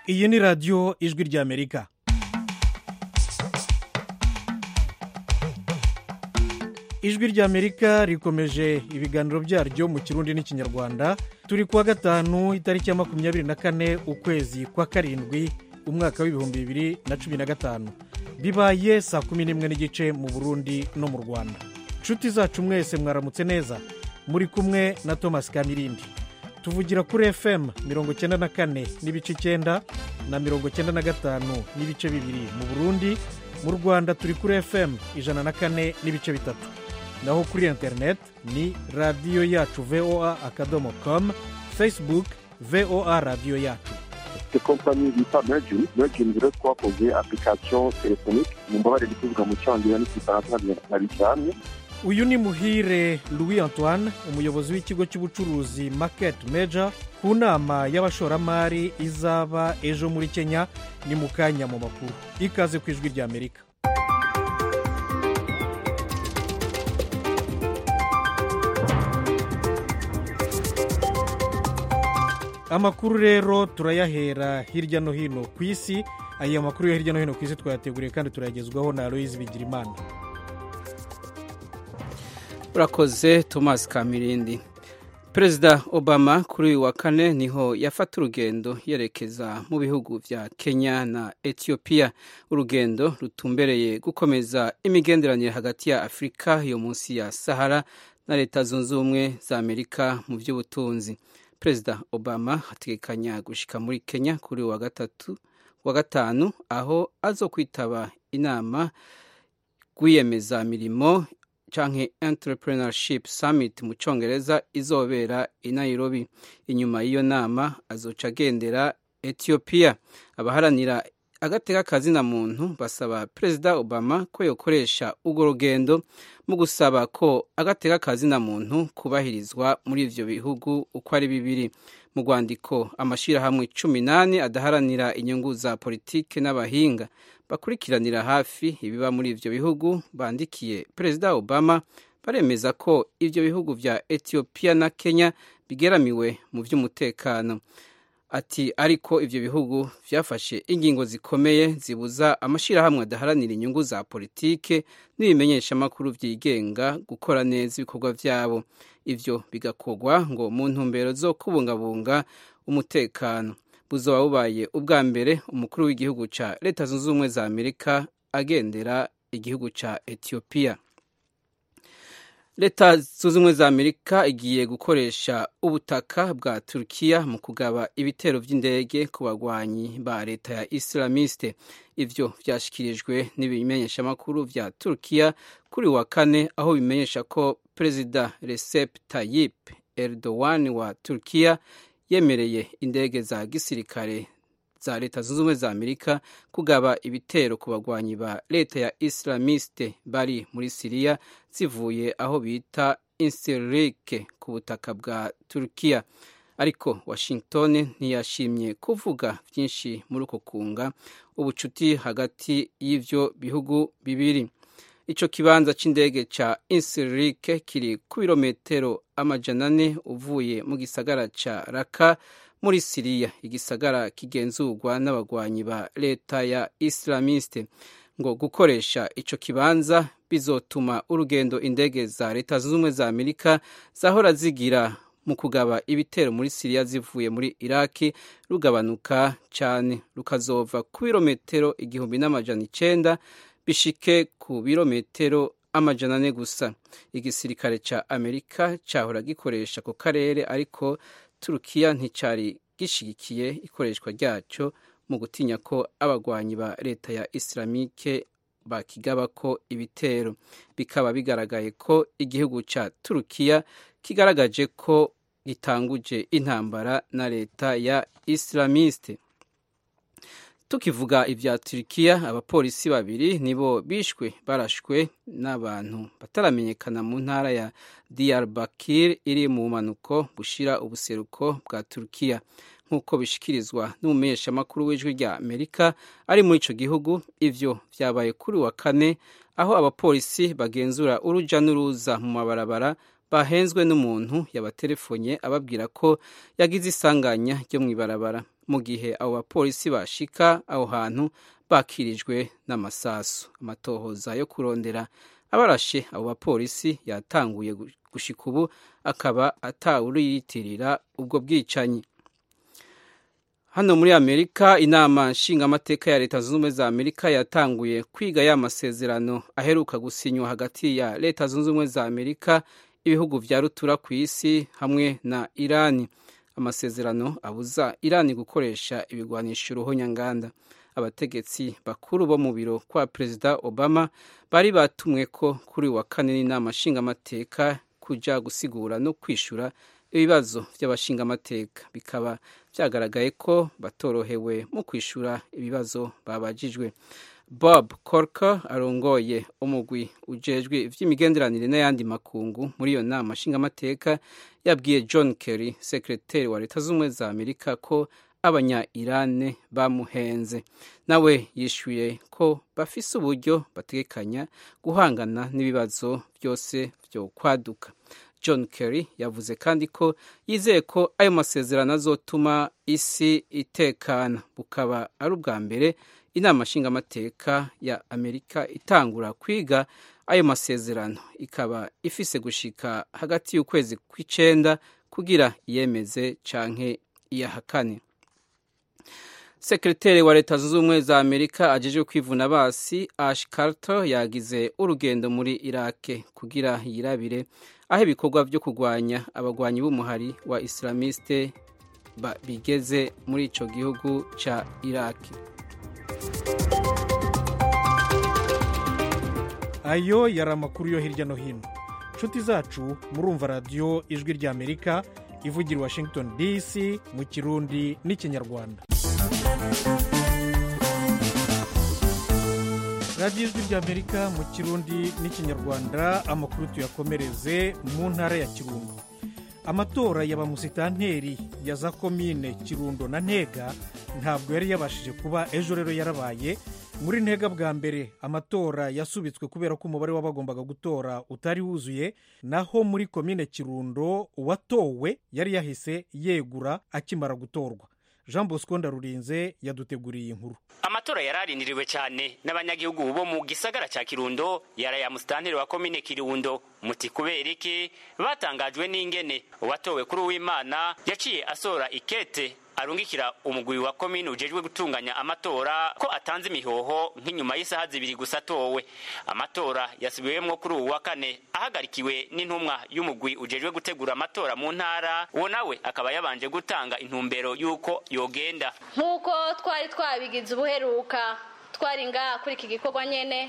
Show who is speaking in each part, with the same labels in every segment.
Speaker 1: iyi ni radiyo ijwi ry'amerika ijwi ry'amerika rikomeje ibiganiro byaryo mu kirundi n'ikinyarwanda turi kuwa gatanu itariki ya makumyabiri na kane ukwezi kwa karindwi umwaka w'ibihumbi bibiri na cumi na gatanu bibaye saa kumi n'imwe n'igice mu burundi no mu rwanda inshuti zacu mwese mwaramutse neza muri kumwe na thomas kamirindi tuvugira kuri fm mirongo icyenda na kane n'ibice icyenda na mirongo icyenda na gatanu n'ibice bibiri mu burundi mu rwanda turi kuri fm ijana na kane n'ibice bitatu naho kuri interineti ni radiyo yacu voa akadomo komu facebook voa radiyo yacu
Speaker 2: ifite kompanyi bita mergin mergin rero twakoze application telefonike mu mbabare kuvuga mu cyongereza n'igifaransa ntabijyanye
Speaker 1: uyu ni muhire louis antoine umuyobozi w'ikigo cy'ubucuruzi market major ku nama y'abashoramari izaba ejo muri kenya ni mu kanya mu makuru ikaze ku ijwi ry'amerika amakuru rero turayahera hirya no hino ku isi aya makuru yo hirya no hino ku isi twayateguriye kandi turayagezwaho na aloyizi bigirimana
Speaker 3: urakoze thomas kamirindi perezida obama kuri uyu wa kane niho yafata urugendo yerekeza mu bihugu bya kenya na etiyopiya urugendo rutumbereye gukomeza imigenderanire hagati ya afurika yo munsi ya sahara na leta zunze ubumwe za amerika mu by'ubutunzi perezida obama ategekanya gushyika muri kenya kuri uyu wa gatatu wa gatanu aho azo kwitaba inama rwiyemezamirimo canke entrepreneurship summit mu congereza izobera i nairobi inyuma y'iyo nama azoca agendera etiyopiya abaharanira agateka kazina muntu basaba perezida obama ko yokoresha urwo rugendo mu gusaba ko agateka kazina muntu kubahirizwa muri ivyo bihugu uko ari bibiri mu rwandiko amashyirahamwe cumi n'ane adaharanira inyungu za politike n'abahinga bakurikiranira hafi ibiba muri ivyo bihugu bandikiye perezida obama baremeza ko ivyo bihugu vya etiyopiya na kenya bigeramiwe mu vy'umutekano ati ariko ivyo bihugu vyafashe ingingo zikomeye zibuza amashyirahamwe adaharanira inyungu za politike n'ibimenyeshamakuru vyigenga gukora neza ibikorwa vyabo ivyo bigakorwa ngo mu ntumbero zo kubungabunga umutekano buzoba bubaye ubwa mbere umukuru w'igihugu ca leta zunze ubumwe za amerika agendera igihugu ca etiyopiya leta zunze ubumwe za amerika igiye gukoresha ubutaka bwa turukiya mu kugaba ibitero by'indege ku bagwanyi ba leta ya islamiste ivyo vyashikirijwe n'ibimenyeshamakuru vya turukiya kuri wa kane aho bimenyesha ko perezida recep tayyip erdogan wa turukiya yemereye indege za gisirikare za leta zunze ubumwe za amerika kugaba ibitero ku bagwanyi ba leta ya islamiste bari muri siriya zivuye aho bita insirike ku butaka bwa turukiya ariko washington ntiyashimye kuvuga byinshi muri uko kunga ubucuti hagati y'ivyo bihugu bibiri ico kibanza c'indege ca insirike kiri ku birometero amajana ane uvuye mu gisagara ca raka muri siriya igisagara kigenzurwa n'abagwanyi ba leta ya islamiste ngo gukoresha ico kibanza bizotuma urugendo indege za leta zunze ubumwe za amerika zahora zigira mu kugaba ibitero muri siriya zivuye muri iraki rugabanuka cyane rukazova ku birometero igihumbi n'amajana icenda bishike ku birometero amajana ane gusa igisirikare ca amerika cahora gikoresha ku karere ariko turukiya nticari gishigikiye ikoreshwa ryaco mu gutinya ko abagwanyi ba leta ya islamike bakigabako ibitero bikaba bigaragaye ko igihugu ca turukiya kigaragaje ko gitanguje intambara na leta ya islamiste tukivuga ibya turikiya abapolisi babiri nibo bishwe barashwe n'abantu bataramenyekana mu ntara ya diyarbakir iri mu bumanuko bushira ubuseruko bwa turukiya nk'uko bishikirizwa n'umumenyeshamakuru w'ijwi rya amerika ari muri ico gihugu ivyo vyabaye kuri wa kane aho abapolisi bagenzura uruja n'uruza mu mabarabara bahenzwe n'umuntu yabatelefonye ababwira ko yagize isanganya ryo mu ibarabara mu gihe abo bapolisi bashika aho hantu bakirijwe n'amasasu amatohoza yo kurondera abarashe abo bapolisi yatanguye gushika ubu akaba atawuriyitirira ubwo bwicanyi hano muri amerika inama nshingamateka ya leta zunze ubumwe za amerika yatanguye kwiga ya masezerano aheruka gusinywa hagati ya leta zunze ubumwe za amerika ibihugu vya rutura ku isi hamwe na irani amasezerano abuza irani gukoresha ibigwanisho uruhonyanganda abategetsi bakuru bo mu biro kwa perezida obama bari batumwe ko kuri wa kane n'inama nshingamateka kuja gusigura no kwishura ibibazo by'abashingamateka bikaba byagaragaye ko batorohewe mu kwishura ibibazo babajijwe bob corker arongoye umugwi ujejwe ivy'imigenderanire n'ayandi makungu muri iyo nama nshingamateka yabwiye john kerry sekreteri wa leta z'ubumwe za amerika ko abanya irane bamuhenze nawe yishyuye ko bafise uburyo bategekanya guhangana n'ibibazo byose byo kwaduka john kerry yavuze kandi ko yizeye ko ayo masezerano azotuma isi itekana bukaba ari ubwa mbere inama nshingamateka ya amerika itangura kwiga ayo masezerano ikaba ifise gushika hagati y'ukwezi kw'icenda kugira iyemeze canke iyahakane sekreteri wa leta zunze ubumwe za amerika ajejwe kwivuna basi ash carter yagize urugendo muri irake kugira yirabire aho ibikorwa vyo kurwanya abagwanyi b'umuhari wa islamiste bigeze muri ico gihugu ca iraki
Speaker 1: ayo yari amakuru yo hirya no hino nshuti zacu murumva radiyo ijwi rya amerika ivugira washington dc mu kirundi n'ikinyarwanda radiyo ijwi rya amerika mu kirundi n'ikinyarwanda amakuru tuyakomereze mu ntara ya kirundo amatora ya bamusitanteri ya za komine kirundo na ntega ntabwo yari yabashije kuba ejo rero yarabaye muri ntega bwa mbere amatora yasubitswe kubera ko umubare w'abagombaga gutora utari wuzuye naho muri komine kirundo uwatowe yari yahise yegura akimara gutorwa jean bosco ndarurinze yaduteguriye inkuru
Speaker 4: amatora yararindiriwe cyane n'abanyagihugu bo mu gisagara cya kirundo yaraya musitanteri wa komine kirundo muti kubera iki batangajwe n'ingene uwatowe kuri uwimana yaciye asora ikete arungikira umugwi wa komine ujejwe gutunganya amatora ko atanze imihoho nk'inyuma y'isaha zibiri gusa atowe amatora yasubiwemwo kuri uwu wa kane ahagarikiwe n'intumwa y'umugwi ujejwe gutegura amatora mu ntara uwo nawe akaba yabanje gutanga intumbero y'uko yogenda
Speaker 5: nk'uko twari twabigize ubuheruka twari ngaha kuri iki gikorwa nyene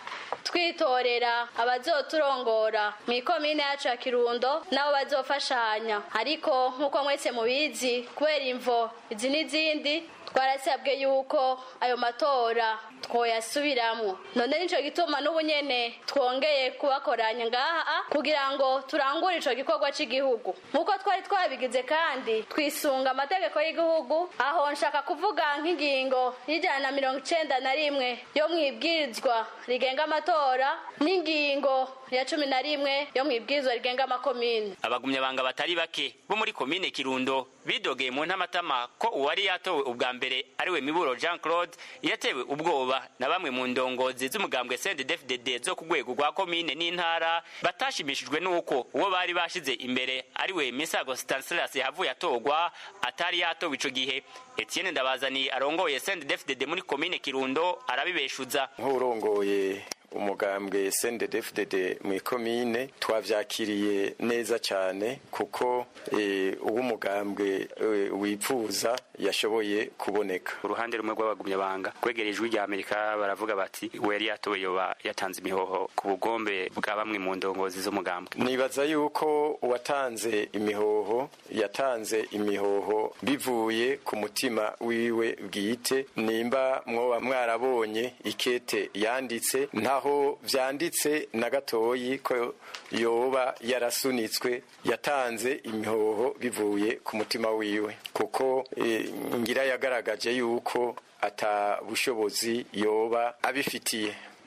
Speaker 5: twitorera abazoturongora mu ikomine yacu ya kirundo nabo bazofashanya ariko nk'uko mwese mubizi kubera imvo izi n'izindi twarasabwe yuko ayo matora twoyasubiramwo none nico gituma n'ubu nyene twongeye kubakoranya ngaha kugira ngo turangure ico gikorwa c'igihugu nk'uko twari twabigize kandi twisunga amategeko y'igihugu aho nshaka kuvuga nk'ingingo y'ijana na mirongo icenda na rimwe yo mwibwirizwa rigenga amatora n'ingingo ya cumi na rimwe yo mwibwirizwa rigenga amakomine
Speaker 4: abagumyabanga batari bake bo muri komine kirundo bidogeye mu ntamatama ko uwari yatowe ubwa mbere ariwe miburo jean claude yatewe ubwoba na bamwe mu ndongozi z'umugambwe cndd zo ku rwego rwa komine n'intara batashimishijwe n'uko uwo bari bashize imbere ariwe misago stanislas yahavuye atorwa atari yatowe ico gihe etienne ndabazani arongoye cndd muri komine kirundo arabibeshuza
Speaker 6: nk'urongoye umugambwe CNDD-FDD mu ikomine twavyakiriye neza cyane kuko uwo umugambwe wipfuza yashoboye kuboneka
Speaker 4: uruhande rumwe rw'abagumyabanga kwegera ijwi rya amerika baravuga bati we yari yatowe yoba yatanze imihoho ku bugombe bwa bamwe mu ndongozi z'umugambwe
Speaker 6: nibaza yuko uwatanze imihoho yatanze imihoho bivuye ku mutima wiwe bwite nimba mwoba mwarabonye ikete yanditse ntaho vyanditse na gatoyi ko yoba yarasunitswe yatanze imihoho bivuye ku mutima wiwe kuko e, ngira yagaragaje yuko ata bushobozi yoba abifitiye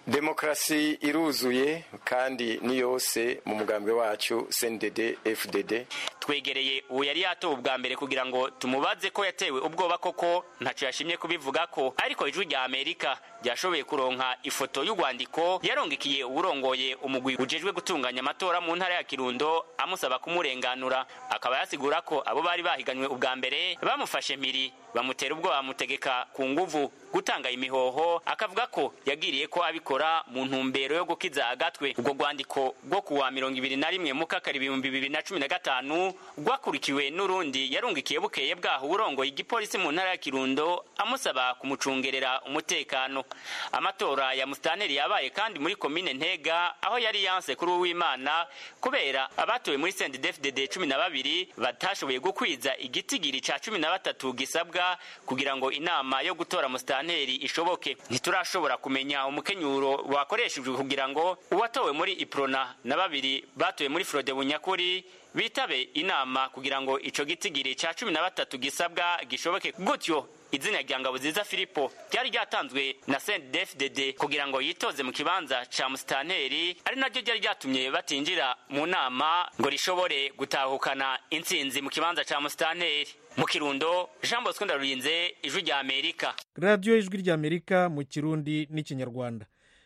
Speaker 6: demokarasi iruzuye kandi ni yose mu mugambwe wacu cndd fdd
Speaker 4: twegereye uwo yari yatowe ubwa mbere kugira ngo tumubaze ko yatewe ubwoba koko ntacyo yashimye kubivuga ko ariko ijwi rya amerika ryashoboye kuronka ifoto y'urwandiko yarongekiye uwurongoye umugwi ujejwe gutunganya amatora mu ntara ya kirundo amusaba kumurenganura akaba yasigura ko abo bari bahiganywe ubwa mbere bamufashe mpiri bamutera ubwoba bamutegeka ku nguvu gutanga imihoho akavuga ko yagiriye ko abikora mu ntumbero yo gukiza agatwe ubwo rwandiko rwo kuwa mirongo ibiri na rimwe mukakari ibihumbi bibiri na cumi na gatanu rwakurikiwe n'urundi yarungikiye bukeye bwaho urongoye igipolisi mu ntara ya kirundo amusaba kumucungerera umutekano amatora ya musitanteri yabaye kandi muri komine ntega aho yari yanse kuri uwimana kubera abatowe muri sendedefdede cumi na babiri batashoboye gukwiza igitigiri ca cumi na batatu gisabwa kugira ngo inama yo gutora musitanteri ishoboke ntiturashobora kumenya umukenyuro wakoreshejwe kugira ngo uwatowe muri iprona na babiri batowe muri frode bunyakuri bitabe inama kugira ngo ico gitigiri ca cumi na batatu gisabwa gishoboke gutyo izina rya ngabuziza filipo ryari ryatanzwe na sendefdd kugira ngo yitoze mu kibanza ca musitanteri ari naryo ryari ryatumye batinjira mu nama ngo rishobore gutahukana intsinzi mu kibanza ca musitanteri mu kirundo jean bosco ndarurinze ijwi rya amerika
Speaker 1: radiyo ijwi rya amerika mu kirundi n'ikinyarwanda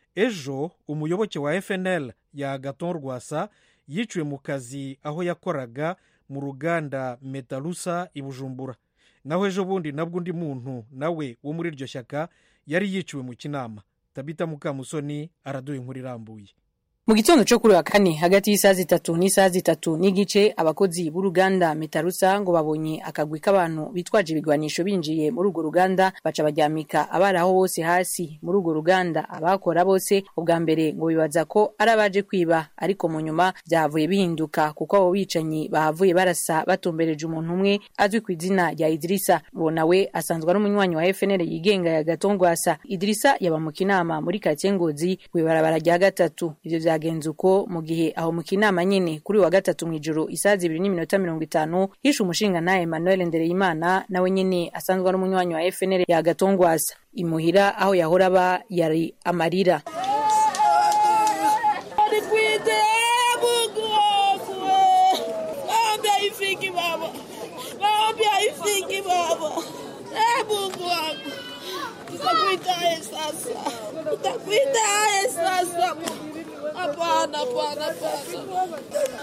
Speaker 1: ejo umuyoboke wa fnl ya gaton rwasa yiciwe mu kazi aho yakoraga mu ruganda metarusa i bujumbura naho ejo bundi nabwo undi muntu nawe wo muri iryo shyaka yari yiciwe mu kinama tabita mukamusoni araduha inkuru irambuye
Speaker 7: mu gitondo cyo kuri wa kane hagati y'isaha zitatu n'isaha zitatu n'igice abakozi b'uruganda metarusa ngo babonye akagwi k'abantu bitwaje ibigwanisho binjiye muri urwo ruganda baca baryamika abari aho bose hasi muri urwo ruganda abakora bose ubwa mbere ngo bibaza ko ari abaje kwiba ariko mu nyuma byahavuye bihinduka kuko abo bicanyi bahavuye barasa batumbereje umuntu umwe azwi ku izina rya idirisa uwo nawe asanzwe ari umunywanyi wa fnl yigenga ya gatongwasa idirisa yaba mu kinama muri karitsiye ngozi ku ibarabara rya gatatu ivyo vyagenze uko mu gihe aho mu kinama nyene kuri wa gatatu mw'ijoro isaha zibiri n'iminota mirongo itanu hishe umushinga nawe emmanuel ndereyimana nawe nyene asanzwe ari umunywanyi wa fnl ya gatongwasa imuhira aho yahora aba yari amarira
Speaker 8: Utakuitaye sasa, utakuitaye sasa. Hapana, hapana, hapana.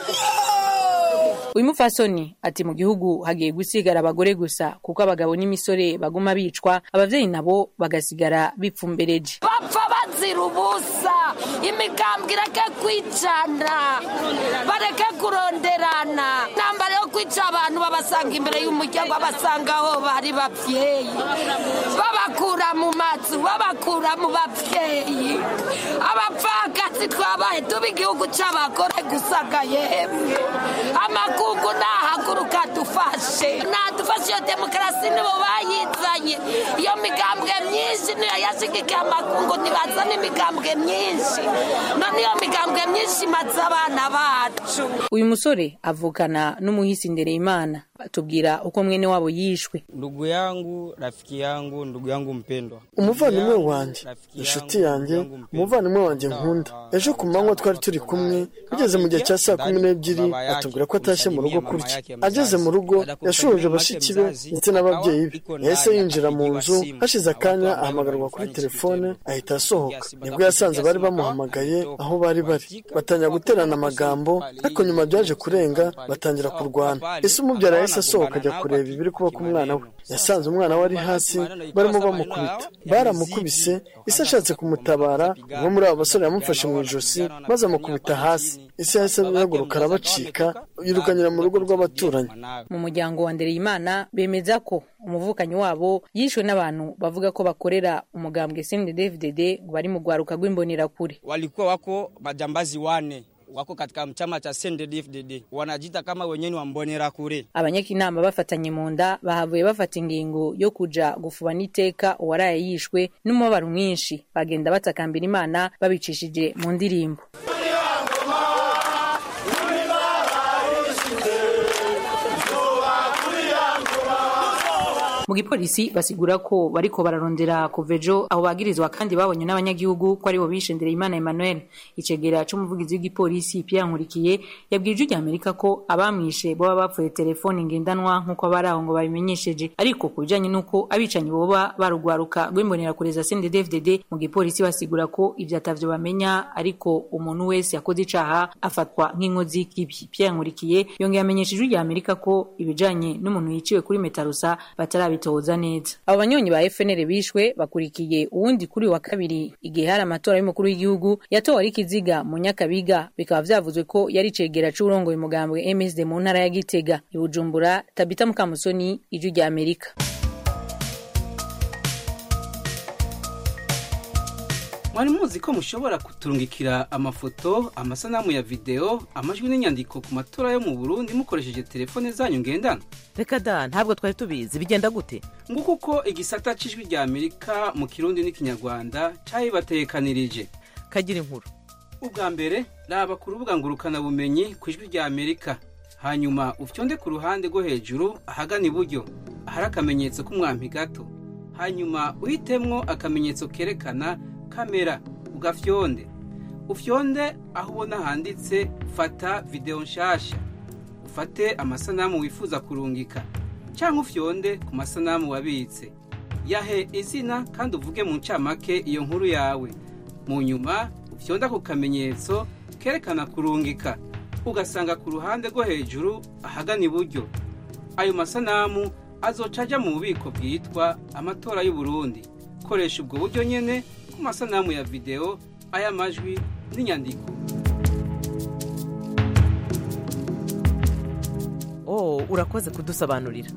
Speaker 7: uyu mupfasoni ati mu gihugu hagiye gusigara abagore gusa kuko abagabo n'imisore baguma bicwa abavyeyi nabo bagasigara bipfumbereje
Speaker 8: bapfa bazira ubusa imigambwe ireke kwicana bareke kuronderana intambara yo kwica abantu babasanga imbere y'umuryango babasanga aho bari bavyeyi babakura mu mazu babakura mu bavyeyi abapfakazi twabaye tuba igihugu c'abagore gusaga yemwe amakungu nahaguruka dufashe nadufashe iyo demokarasi nibo bayizanye iyo migambwe myinshi niyo yashigikiye amakungu ntibazana imigambwe myinshi none iyo migambwe myinshi imaze abana bacu
Speaker 7: uyu musore avukana n'umuhisi ndereyimana atubwira uko mwene wabo yishwe
Speaker 9: ndugu yangu rafiki yangu ndugu yangu mpendwa
Speaker 10: umuvandimwe wanjye inshuti yanjye umuvandimwe wanjye nkunda ejo ku manywa twari turi kumwe bigeze mu gihe cya saa kumi n'ebyiri atubwira ko atashye mu rugo kurya ageze mu rugo yashoje bashiki be ndetse n'ababyeyi be yahise yinjira mu nzu hashize akanya ahamagarwa kuri telefone ahita asohoka nibwo yasanze bari bamuhamagaye aho bari bari batangira guterana amagambo ariko nyuma byaje kurenga batangira kurwana ese umubyara yahise asohoka ajya kureba ibiri kuba ku mwana we yasanze umwana we ari hasi barimo bamukubita baramukubise ise ashatse kumutabara umwe muri abo basore yamufashe mu ijosi maze amukubita hasi ise yahise ahaguruka arabacika yirukanyira mu rugo rw'abaturanyi
Speaker 7: mu muryango wa ndereyimana bemeza ko umuvukanyi wabo yishwe n'abantu bavuga ko bakorera umugambwe cndfdd ngo bari mu rwaruka rw'imbonerakure
Speaker 9: walikuwa wako majambazi wane wako katika chama cha CNDD-FDD wanajita kama wenyewe wa Mbonerakure.
Speaker 7: abanyakinama bafatanye mu nda bahavuye bafata ingingo yo kuja gufuba n'iteka uwaraye yishwe n'umubabaro mwinshi bagenda batakambira imana babicishije mu ndirimbo mu gipolisi basigura ko bariko bararondera kuva ejo abo bagirizwa kandi babonye n'abanyagihugu ko aribo bishe Ndereyimana Emmanuel icegera c'umuvugizi w'igipolisi Pierre Nkurikiye yabwiye ijwi ry'Amerika ko abamwishe boba bapfuye telefoni ngendanwa nk'uko abari aho ngo babimenyesheje ariko ku bijanye n'uko abicanyi boba barugwaruka rw'imbonera kureza CNDD-FDD mu gipolisi basigura ko ivyo atavyo bamenya ariko umuntu wese yakoze icaha afatwa nk'inkozi y'ikibi Pierre Nkurikiye yongeye amenyesha ijwi ry'Amerika ko ibijanye n'umuntu yiciwe kuri Metarusa batarabitoza neza abo banyonyi ba FNL bishwe bakurikiye uwundi kuri wa kabiri igihe hari amatora y'umukuru w'igihugu yatowe ari kiziga mu Nyakabiga bikaba vyavuzwe ko yari cegera c'urongoye umugambwe MSD mu ntara ya Gitega i Bujumbura Tabita Mukamusoni ijwi rya Amerika
Speaker 3: mwari muzi ko mushobora kuturungikira amafoto amasanamu ya videwo amajwi n'inyandiko ku matora yo mu burundi mukoresheje telefone zanyu ngendanwa
Speaker 11: reka da ntabwo twari tubizi bigenda gute
Speaker 3: nguko uko igisata c'ijwi rya amerika mu kirundi n'ikinyarwanda cabibatekanirije
Speaker 11: kagira inkuru
Speaker 3: ubwa mbere raba ku rubuga ngurukanabumenyi ku ijwi rya amerika hanyuma ufyonde ku ruhande rwo hejuru ahagana iburyo ahari akamenyetso k'umwampi gato hanyuma uhitemwo akamenyetso kerekana kamera ugafyonde ufyonde aho ubona handitse fata videwo nshasha ufate amasanamu wifuza kurungika cyangwa ufyonde ku masanamu wabitse yahe izina kandi uvuge mu ncamake iyo nkuru yawe mu nyuma ufyonde ako kamenyetso kerekana kurungika ugasanga ku ruhande rwo hejuru ahagana iburyo ayo masanamu azoca ajya mu bubiko bwitwa amatora y'uburundi koresha ubwo buryo nyene ku masanamu ya videwo ay'amajwi n'inyandiko
Speaker 11: oh urakoze kudusobanurira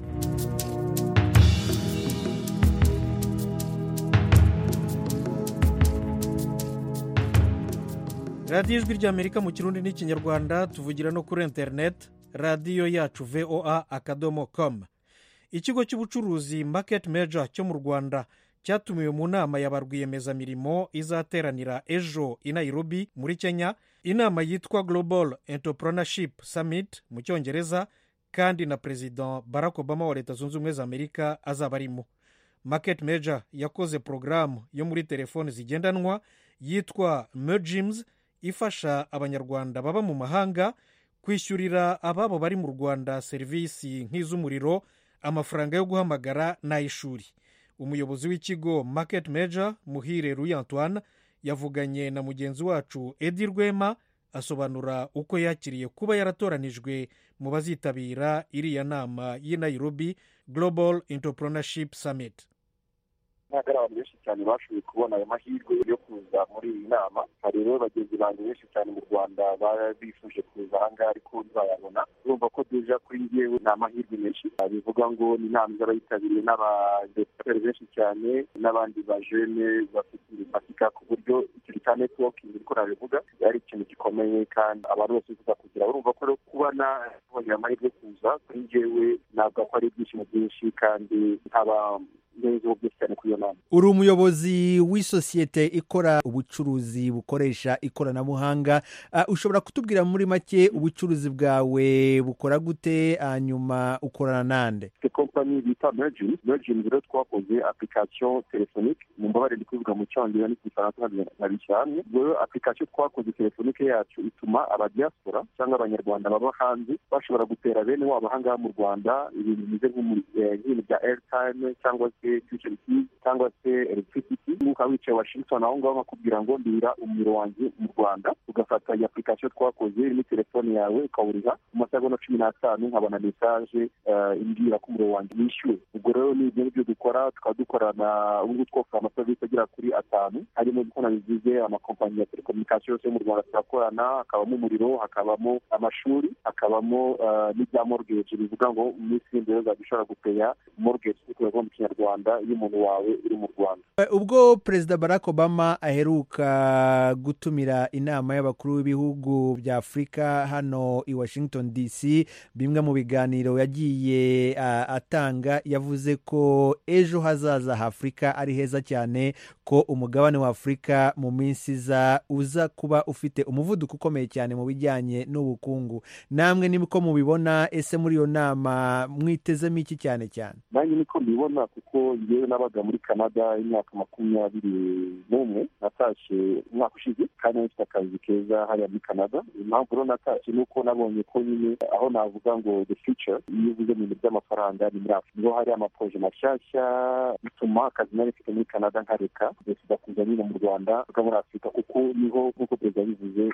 Speaker 1: radiyo ijwi ry'amerika mu kirundi n'ikinyarwanda tuvugira no kuri interineti radiyo yacu voa akadomo komu ikigo cy'ubucuruzi maketi meja cyo mu rwanda cyatumiwe mu nama ya ba rwiyemezamirimo izateranira ejo i nairobi muri kenya inama yitwa global entrepreneurship summit mu cyongereza kandi na perezida barack obama wa leta zunze ubumwe za amerika azaba arimo market major yakoze porogaramu yo muri telefoni zigendanwa yitwa mergims ifasha abanyarwanda baba mu mahanga kwishyurira ababo bari mu rwanda serivisi nk'iz'umuriro amafaranga yo guhamagara n'ay'ishuri umuyobozi w'ikigo market major muhire ruy antoine yavuganye na mugenzi wacu edi rwema asobanura uko yakiriye kuba yaratoranijwe mu bazitabira iriya nama y'i nairobi global entrepreneurship summit
Speaker 2: ntabwo ari abantu benshi cyane bashoboye kubona ayo mahirwe yo kuza muri iyi nama hari rero bagenzi banjye benshi cyane mu rwanda bifuje kuza aha ngaha ariko ntibazayabona urumva ko deja kuri njyewe ni amahirwe menshi bivuga ngo ni inama izaba yitabiriwe n'abadeputeri benshi cyane n'abandi bajene bafite ibifatika ku buryo ikintu cya netiwokingi niko nabivuga ari ikintu gikomeye kandi abantu bose bifuza kugira urumva ko rero kuba nabonye amahirwe yo kuza kuri njyewe ntabwo ko ari ibyishimo byinshi kandi nkaba
Speaker 12: uri umuyobozi w'isosiyete ikora ubucuruzi bukoresha ikoranabuhanga ushobora kutubwira muri make ubucuruzi bwawe bukora gute hanyuma ukorana nande
Speaker 2: kompanyi bita mergin mergin rero twakoze application telefonike mu mbabare ndi kuvuga mu cyongereza n'igifaransa nkabishyira hamwe rero application twakoze telefonike yacu ituma abadiaspora cyangwa abanyarwanda baba hanze bashobora gutera bene wabo ahangaha mu rwanda ibintu bimeze nk'ibintu bya airtime cyangwa se future keys cyangwa se electricity ukaba wicaye washington aho ngaho bakubwira ngo ndira umuriro wanjye mu rwanda ugafata iyi application twakoze irimo telefone yawe ukawuriha mu masegonda cumi n'atanu nkabona mesaje imbwira ko umuriro wanjye wishyuwe ubwo rero ni ibyo ngibyo dukora tukaba dukorana ubu twofura amaserivisi agera kuri atanu harimo uko nabivuze amakompanyi ya telekomunikasiyo yose yo mu rwanda turakorana hakabamo umuriro hakabamo amashuri hakabamo n'ibya mortgage bivuga ngo mu minsi y'imbere uzajya ushobora gupeya mortgage kuko mu kinyarwanda rwanda iyo umuntu wawe uri mu rwanda
Speaker 12: ubwo perezida barack obama aheruka gutumira inama y'abakuru b'ibihugu bya afurika hano i washington dc bimwe mu biganiro yagiye uh, atanga yavuze ko ejo hazaza h'afurika ari heza cyane ko umugabane wa afurika mu minsi iza uza kuba ufite umuvuduko ukomeye cyane mu bijyanye n'ubukungu namwe niko mubibona ese muri iyo nama mwitezemo iki cyane cyane
Speaker 2: nanjye niko mbibona kuko ngewe nabaga muri canada imyaka makumyabiri n'umwe natashye umwaka ushize kandi nafite akazi keza hariya muri canada impamvu rero natashye ni uko nabonye ko nyine aho navuga ngo the future iyo uvuze mu bintu by'amafaranga ni muri afurika niho hari amaproje mashyashya bituma akazi nari mfite muri canada nkareka perezida kuza nyine mu rwanda bwa muri afurika kuko niho nk'uko perezida yabivuze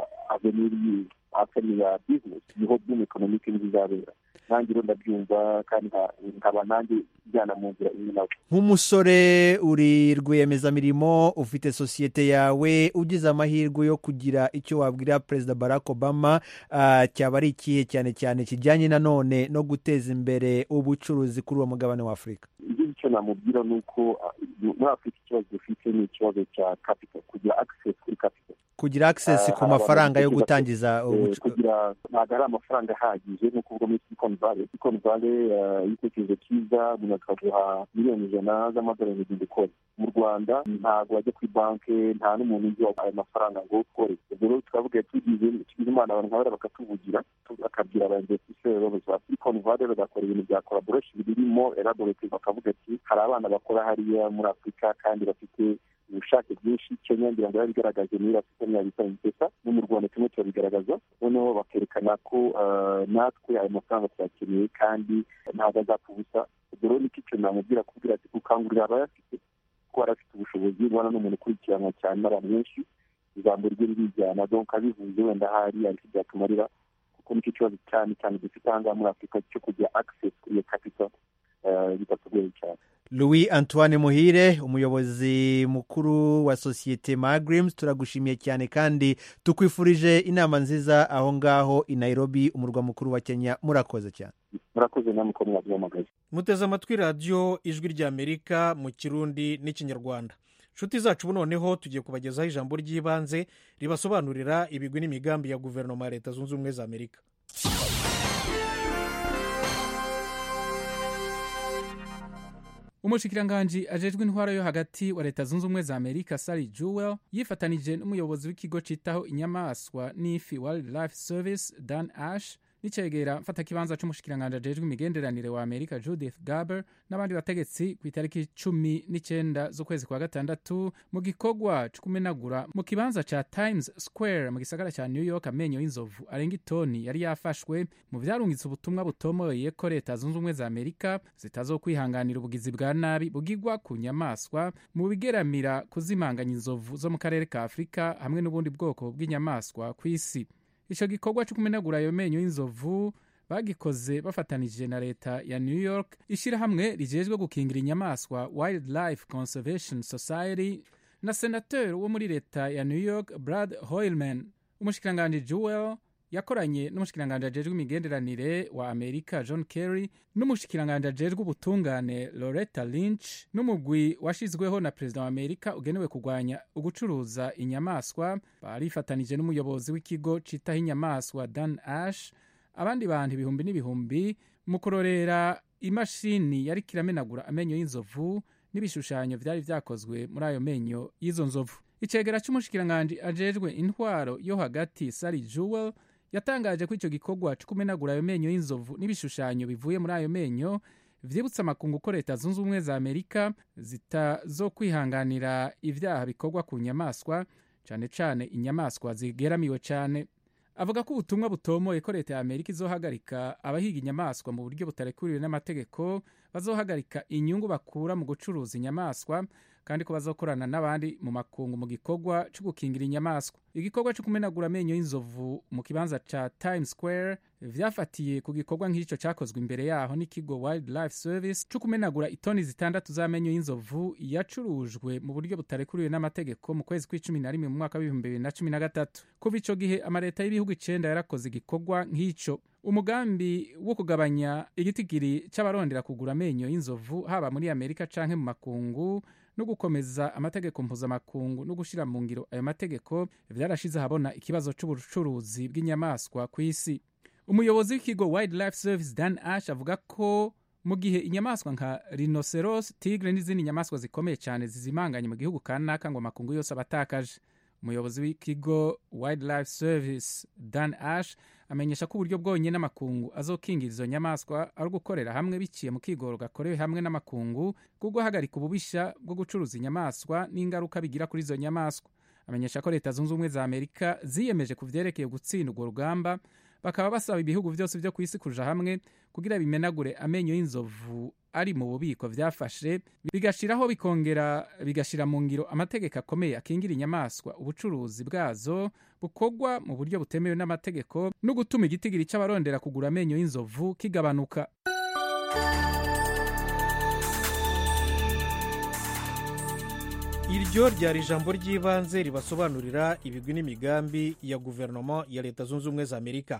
Speaker 2: aveniri afeni ya bizinesi niho boom economic nizizabera nanjye rero ndabyumva kandi nkaba nanjye njyana mu nzira imwe nawe
Speaker 12: nk'umusore uri rwiyemezamirimo ufite sosiyete yawe ugize amahirwe yo kugira icyo wabwira perezida barack obama cyaba ari ikihe cyane cyane kijyanye nanone no guteza imbere ubucuruzi kuri uwo mugabane wa afurika
Speaker 2: icyo namubwira ni uko muri afurika ikibazo dufite ni ikibazo cya capital kugira access kuri capital
Speaker 12: kugira access ku mafaranga yo gutangiza
Speaker 2: kugira ntabwo ari amafaranga ahagije ni ukuvuga muri silicon valley silicon valley igitekerezo cyiza umuntu akaguha miliyoni ijana z'amadolari mu ukora mu rwanda ntabwo wajya kuri banki nta n'umuntu uzi ayo mafaranga ngo ukore ubwo rero tukavuga tugize tugize imana abantu nk'abariya bakatuvugira bakabwira aba investisseurs babuze ba silicon valley bagakora ibintu bya collaboration birimo elaborate bakavuga ati hari abana bakora hariya muri afurika kandi bafite ubushake bwinshi kenya ngira ngo yabigaragaje muri afurika ntiyabita impesa no mu rwanda turimo turabigaragaza noneho bakerekana ko natwe ayo mafaranga tuyakeneye kandi ntabwo azapfa ubusa ubwo rero nicyo kintu namubwira kubwira ati gukangurira abayafite ko barafite ubushobozi ubona n'umuntu ukurikiranwa cyane n'abantu benshi ijambo rye ririjyana donc abivuze wenda hari ariko byatumarira kuko nicyo kibazo cyane cyane dufite aha ngaha muri afurika cyo kugira access kuri iyo capital bitatugoye cyane
Speaker 12: louis antoine muhire umuyobozi mukuru wa sosiyete magrims turagushimiye cyane kandi tukwifurije inama nziza aho ngaho i nairobi umurwa mukuru wa kenya murakoze cyane
Speaker 2: murakoze namwe ko mwabyamagaye
Speaker 1: muteze amatwi radiyo ijwi ry'amerika mu kirundi n'ikinyarwanda inshuti zacu noneho tugiye kubagezaho ijambo ry'ibanze ribasobanurira ibigwi n'imigambi ya guverinoma ya leta zunze ubumwe za amerika
Speaker 13: umushikiranganji ajejwe intwaro yo hagati wa leta zunze ubumwe za amerika sari jewel yifatanije n'umuyobozi w'ikigo citaho inyamaswa n'ifi wildlife service dan ash n'icegera mfatakibanza c'umushikiranganji ajejwe imigenderanire wa amerika judith garber n'abandi bategetsi ku itariki cumi n'icenda z'ukwezi kwa gatandatu mu gikorwa co kumenagura mu kibanza ca times square mu gisagara ca new york amenyo y'inzovu arenga itoni yari yafashwe mu vyarungitse ubutumwa butomoye ko leta zunze ubumwe za amerika zitazokwihanganira ubugizi bwa nabi bugirwa ku nyamaswa mu bigeramira kuzimanganya inzovu zo mu karere ka afurika hamwe n'ubundi bwoko bw'inyamaswa ku isi ico gikorwa co kumenagura ayo menyo y'inzovu bagikoze bafatanije na leta ya new york ishirahamwe rijejwe gukingira inyamaswa wildlife conservation society na senateur wo muri leta ya new york brad hoilman umushikiranganji jewel yakoranye n'umushikiranganji ajejwe imigenderanire wa amerika john kerry n'umushikiranganji ajejwe ubutungane loretta lynch n'umugwi washizweho na perezida wa amerika ugenewe kurwanya ugucuruza inyamaswa barifatanije n'umuyobozi w'ikigo citaho inyamaswa dan ash abandi bantu ibihumbi n'ibihumbi mu kurorera imashini yariko iramenagura amenyo y'inzovu n'ibishushanyo vyari vyakozwe muri ayo menyo y'izo nzovu icegera c'umushikiranganji ajejwe intwaro yo hagati sari jewel yatangaje ko icyo gikorwa cyo kumenagura ayo menyo y'inzovu n'ibishushanyo bivuye muri ayo menyo vyibutsa amakungu ko leta zunze ubumwe za amerika zitazokwihanganira ivyaha bikorwa ku nyamaswa cane cane inyamaswa zigeramiwe cane avuga ko ubutumwa butomoye ko leta ya amerika izohagarika abahiga inyamaswa mu buryo butarekuriwe n'amategeko bazohagarika inyungu bakura mu gucuruza inyamaswa kandi ko bazokorana n'abandi mu makungu mu gikorwa cyo gukingira inyamaswa igikorwa cyo kumenagura amenyo y'inzovu mu kibanza ca Times Square vyafatiye ku gikorwa nk'ico cakozwe imbere yaho n'ikigo Wildlife Service cyo kumenagura itoni zitandatu z'amenyo y'inzovu yacurujwe mu buryo butarekuriwe n'amategeko mu kwezi kw'icumi na rimwe mu mwaka w'ibihumbi bibiri na cumi na gatatu kuva ico gihe amaleta y'ibihugu icenda yarakoze igikorwa nk'ico umugambi wo kugabanya igitigiri c'abarondera kugura amenyo y'inzovu haba muri amerika canke mu makungu no gukomeza amategeko mpuzamakungu no gushira mu ngiro ayo mategeko vyarashize ahabona ikibazo c'ubucuruzi bw'inyamaswa ku isi umuyobozi w'ikigo wildlife service dan ash avuga ko mu gihe inyamaswa nka rhinoceros tigre n'izindi nyamaswa zikomeye cyane zizimanganye mu gihugu kanaka ngo amakungu yose abatakaje umuyobozi w'ikigo wildlife service dan ash amenyesha ko uburyo bwonyine n'amakungu azokingira izo nyamaswa ari ugukorera hamwe biciye mu kigoro gakorewe hamwe n'amakungu bwo guhagarika ububisha bwo gucuruza inyamaswa n'ingaruka bigira kuri izo nyamaswa amenyesha ko leta zunze ubumwe za amerika ziyemeje ku vyerekeye gutsinda urwo rugamba bakaba basaba ibihugu byose byo ku isi kuja hamwe kugira bimenagure amenyo y'inzovu ari mu bubiko vyafashe bigashiraho bikongera bigashira mu ngiro amategeko akomeye akingira inyamaswa ubucuruzi bwazo bukorwa mu buryo butemewe n'amategeko no gutuma igitigiri c'abarondera kugura amenyo y'inzovu kigabanuka
Speaker 1: iryo ryari ijambo ry'ibanze ribasobanurira ibigwi n'imigambi ya guverinoma ya leta zunze ubumwe za amerika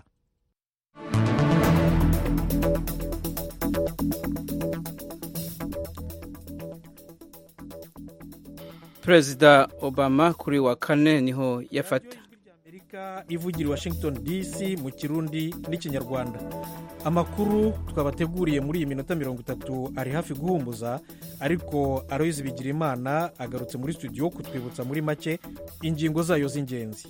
Speaker 3: perezida obama kuri wa kane niho yafata
Speaker 1: amerika ivugira washington dc mu kirundi n'ikinyarwanda amakuru twabateguriye muri iyi minota mirongo itatu ari hafi guhumbuza ariko aroyizi bigira imana agarutse muri studio kutwibutsa muri make ingingo zayo z'ingenzi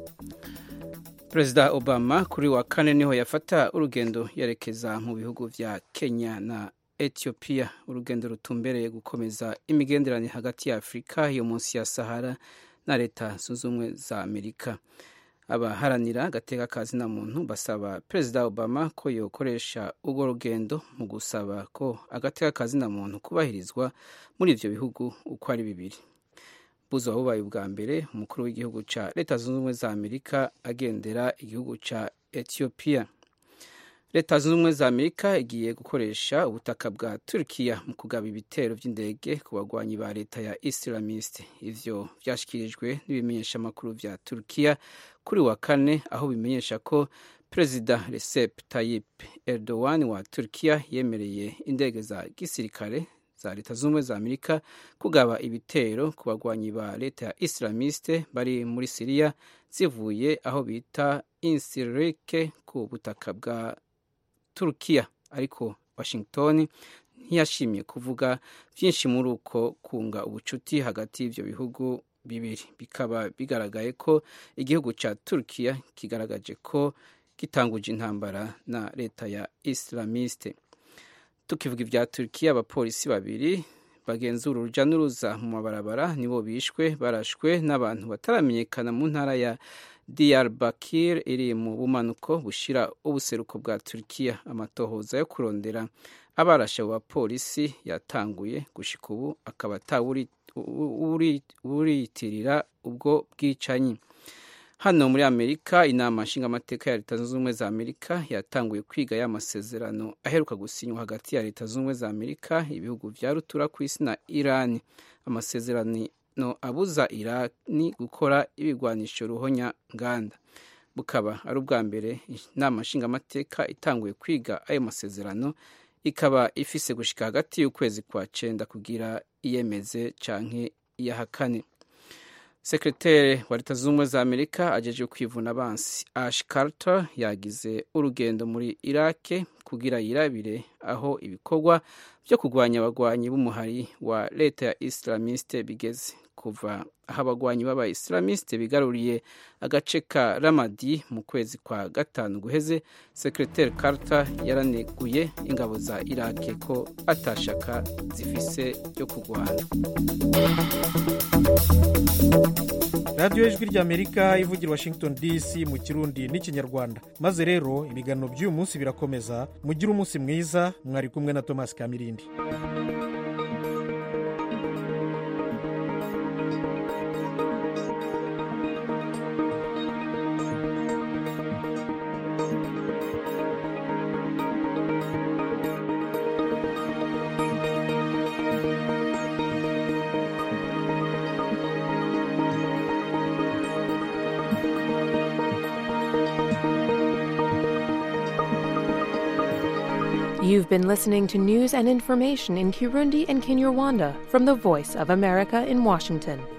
Speaker 3: perezida obama kuri wa kane niho yafata urugendo yerekeza mu bihugu vya kenya na etiyopiya urugendo rutumbereye gukomeza imigenderanire hagati ya afurika yo munsi ya sahara na leta zunze ubumwe za amerika abaharanira agateka ka zina muntu basaba perezida obama ko yokoresha urwo rugendo mu gusaba ko agateka ka zina muntu kubahirizwa muri ivyo bihugu uko ari bibiri buzo bubaye ubwa mbere umukuru w'igihugu ca leta zunze ubumwe za amerika agendera igihugu ca etiyopiya leta zunze ubumwe za amerika igiye gukoresha ubutaka bwa turkiya mu kugaba ibitero by'indege ku bagwanyi ba leta ya islamiste ivyo vyashikirijwe n'ibimenyeshamakuru vya turkiya kuri wa kane aho bimenyesha ko perezida recep tayyip erdogan wa turkiya yemereye indege za gisirikare za leta zunze ubumwe za amerika kugaba ibitero ku bagwanyi ba leta ya islamiste bari muri siriya zivuye aho bita insirike ku butaka bwa turukiya ariko washington ntiyashimye kuvuga byinshi muri uko kunga ubucuti hagati y'ibyo bihugu bibiri bikaba bigaragaye ko igihugu cya turukiya kigaragaje ko gitanguje intambara na leta ya islamiste tukivuga ibya turukiya abapolisi babiri bagenzura urujya n'uruza mu mabarabara nibo bishwe barashwe n'abantu bataramenyekana mu ntara ya Diyarbakir iri mu bumanuko bushira ubuseruko bwa Turkiya amatohoza yo kurondera abarashe abo bapolisi yatanguye gushika ubu akaba atawuriyitirira ubwo bwicanyi hano muri amerika inama nshingamateka ya leta zunze ubumwe za amerika yatanguye kwiga ya masezerano aheruka gusinywa hagati ya leta zunze ubumwe za amerika ibihugu vya rutura ku isi na irani amasezerano no abuza irani gukora ibigwanisho ruhonya nganda bukaba ari ubwa mbere inama nshingamateka itanguye kwiga ayo masezerano ikaba ifise gushika hagati y'ukwezi kwa cenda kugira iyemeze canke iyahakane sekreteri wa leta zunze ubumwe za amerika ajeje kwivuna abansi ash carter yagize urugendo muri irake kugira yirabire aho ibikorwa byo kurwanya abagwanyi b'umuhari wa leta ya islamiste bigeze kuva aho abagwanyi b'aba islamiste bigaruriye agace ka ramadi mu kwezi kwa gatanu guheze sekreteri carter yaraneguye ingabo za irake ko atashaka zifise ryo kurwana
Speaker 1: radiyo ijwi ry'amerika ivugira washington dc mu kirundi n'ikinyarwanda maze rero ibiganiro by'uyu munsi birakomeza mugire umunsi mwiza mwari kumwe na thomas kamirindi
Speaker 14: You've been listening to news and information in Kirundi and Kinyarwanda from the Voice of America in Washington.